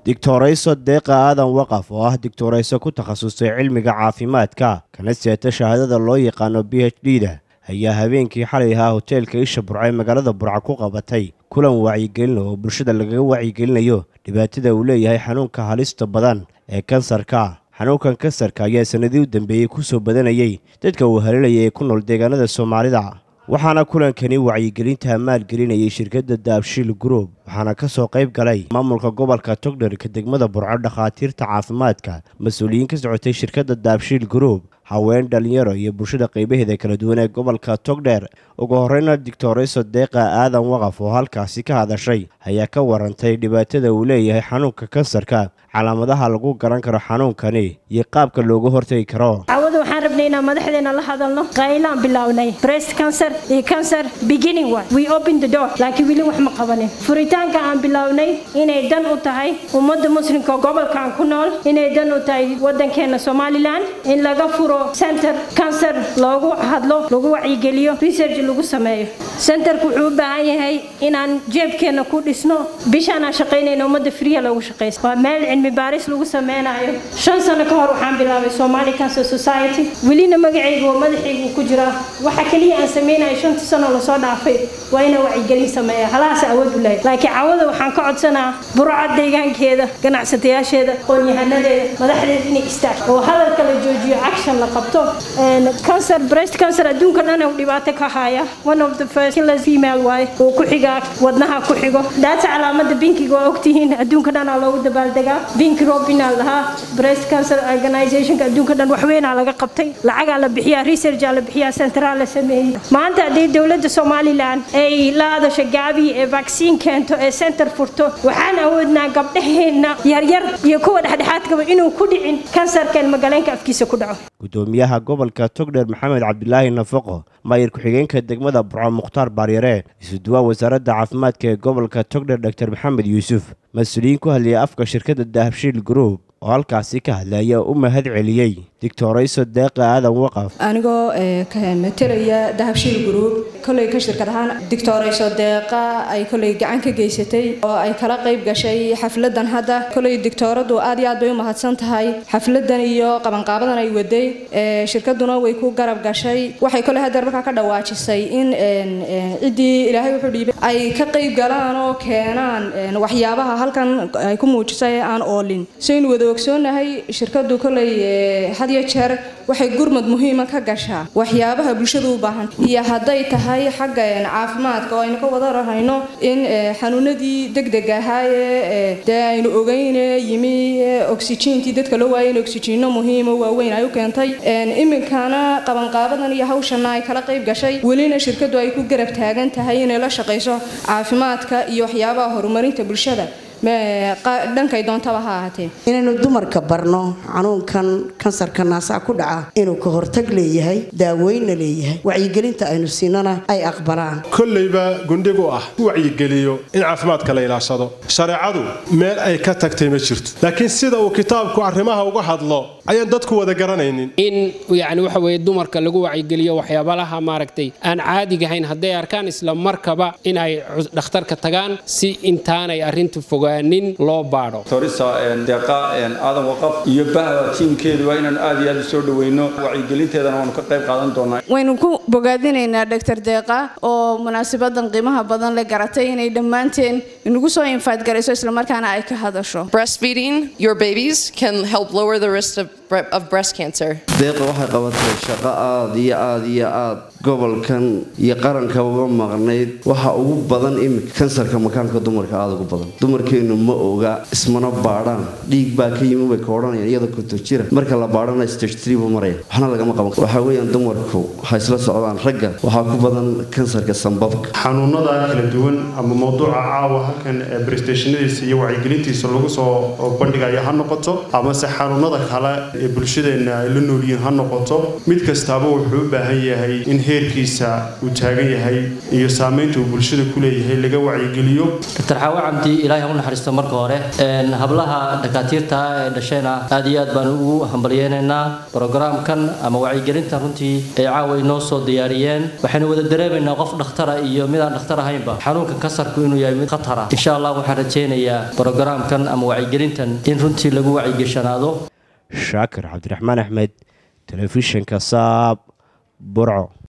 digtorayso deeqa aadan waqaf oo ah digtorayso ku takhasusay cilmiga caafimaadka kana seeta shahaadada loo yaqaano b h d da ayaa habeenkii xalay ahaa hoteelka isha burca ee magaalada burca ku qabatay kulan wacyigelin oo bulshada lagaga wacyigelinayo dhibaatada uu leeyahay xanuunka halista badan ee kansarka xanuunkan kansarka ayaa sanadii u dambeeyey ku soo badanayay dadka uu haleelaya ee ku nool deegaanada soomaalida waxaana kulankani wacyigelinta maalgelinayay shirkadda daabshiil group waxaana ka soo qayb galay maamulka gobolka togdherka degmada burco dhakhaatiirta caafimaadka mas-uuliyiin ka socotay shirkadda daabshiil group haween dhalinyaro iyo bulshada qaybaheeda kala duwan ee gobolka togdheer ugu horeyna digtorayso deeqa aadan waqaf oo halkaasi ka hadashay ayaa ka warantay dhibaatada uu leeyahay xanuunka kansarka calaamadaha lagu garan karo xanuunkani iyo qaabka looga hortegi karo cawada waxaan rabnay inaan madaxdeena la hadalno qaylaan bilownay breast cancer iyo cancer beginning one we open the door laakiin weli wax ma qabanin furitaanka aan bilownay inay dan u tahay ummadda muslimka gobolkan ku nool inay dan u tahay wadankeena somalilan in laga furo center cancer loogu hadlo lagu wacyigeliyo research lagu sameeyo centerku wuxuu u baahan yahay inaan jeebkeena ku dhisno bishaan aan shaqaynayna ummadda friya loogu shaqaysto waa meel cilmi baaris lagu sameynayo shan sano ka hor waxaan bilaabay somali cancer society welina magacaygu oo madaxaygu ku jira waxa keliya aan sameynayo shantii sano lasoo dhaafay waa inaan wacyigelin sameeya halahaas awood u lahay laakiin cawada waxaan ka codsanaa burca deegaankeeda ganacsatayaasheeda qoonyahanadeeda madaxdeeda inay istaag oo hadalka la joojiyo action la qabto cancer breast cancer adduunka dhan uu dhibaato ka haya one of the first killers female waaye oo ku xiga wadnaha ku xigo daata calaamada binkiga waa ogtihiin adduunka dhan aa loogu dabaaldegaa bink robin aa lahaa breast cancer organizationka adduunka dhan waxweynaa laga qabtay lacagaa la bixiyaa researchaa la bixiyaa centraa la sameeyey maanta haddii dowladda somalilan ay la hadasho gaabi ee vaccine keento ee center furto waxaan awoodnaa gabdhaheenna yaryar iyo kuwa dhexdhexaadkaba inuu ku dhicin kansarkan magaaleenka afkiisa ku dhaco gudoomiyaha gobolka togdheer maxamed cabdilaahi nafaqo maayir ku-xigeenka degmada burco mukhtaar baaryare isuduwaa wasaaradda caafimaadka ee gobolka togdheer dor maxamed yuusuf mas-uuliyiin ku hadlayay afka shirkadda dahabshiil group oo halkaasi ka hadlaya u mahad celiyey digtorayso deeqa aadan waqaf anigoo matalaya dahabshiil group koley ka shirkad ahaan digtorayso deeqa ay koley gacan ka geysatay oo ay kala qayb gashay xafladan hadda koley digtooradu aad iyo aad bay u mahadsan tahay xafladan iyo qabanqaabadan ay waday shirkaduna way ku garab gashay waxay koley hadeer markaa ka dhawaajisay in ciddii ilaahay wuxuu dhiibay ay ka qayb galaan oo keenaan waxyaabaha halkan ay ku muujisay ee aan oolin saynu wada ogsoonahay shirkadu koley had iyo jeer waxay gurmad muhiima ka gashaa waxyaabaha bulshadu u baahan iyo hadday tahay xagga caafimaadka oo aynu ka wada rahayno in xanuunadii degdeg ahaayee dee aynu ogeyne yimi oxygentii dadka loo waayay in oxygenno muhiimo waaweyn ay u keentay iminkana qabanqaabadan iyo hawshana ay kala qayb gashay welina shirkadu ay ku garab taagan tahay inay la shaqayso caafimaadka iyo waxyaabaha horumarinta bulshada dhankay doontaba ha ahaatee inaynu dumarka barno xanuunkan kansarka naasaha ku dhaca inuu ka hortag leeyahay daaweynna leeyahay wacyigelinta aynu siinana ay aqbalaan kollayba gundhigu ah ku wacyigeliyo in caafimaadka la ilaashado shareecadu meel ay ka tagtay ma jirto laakiin sida uu kitaabku arrimaha uga hadlo ayaan dadku wada garanaynin in yani waxa weye dumarka lagu wacyigeliyo waxyaabalaha maaragtay aan caadigahayn hadday arkaan isla markaba in ay dhakhtarka tagaan si intaanay arrintu fogaanin loo baadho torisa deeqa aadan waqaf iyo bahda tiimkeedu waa inaanu aad iyo aad u soo dhaweyno wacyigelinteedana waanu ka qayb qaadan doonaa waynu ku bogaadinaynaa doctor deeqa oo munaasabadan qiimaha badan le garatay inay dhammaanteen inagu soo infaad garayso islamarkaana ay ka hadasho breastfeeding your babies can help lower the risk of, of breast cancer deeqa waxay qabatay shaqo aad iyo aad iyo aad gobolkan iyo qaranka uga maqnayd waxa ugu badan imika kansarka makaanka dumarka aada ugu badan dumarkeennu ma oga ismana baadhaan dhiig baa ka yimi bay ka odhanayaan iyada kunto jira marka la baadhana stage three buu maraya waxna lagama qaban waxaa weeyaan dumarku waxay isla socdaan ragga waxaa ku badan kansarka sambabka xanuunada kala duwan ama mowduuca caawa halkan brestationadiisa iyo wacyigelintiisa lagu soo bandhigaya ha noqoto amase xanuunada kale ee bulshadeenna ay la noolyihiin ha noqoto mid kastaaba wuxuu u baahan yahay in heerkiisa uu taagan yahay iyo saamaynta uu bulshada ku leeyahay laga wacyigeliyo dr xaawe cabdi ilaahay ha u naxariisto marka hore hablaha dhakhaatiirta ee dhashayna aad iyo aad baan ugu hambalyeynaynaa brogaraamkan ama wacyigelintan runtii ay caawa inoo soo diyaariyeen waxaynu wada dareemaynaa qof dhakhtara iyo midaan dhakhtar ahaynba xanuunka kansarku inuu yahay mid khatara insha allah waxaan rajaynayaa brogaraamkan ama wacyigelintan in runtii lagu wacyigeshanaado shaakir cabdiraxmaan axmed telefishinka saab burco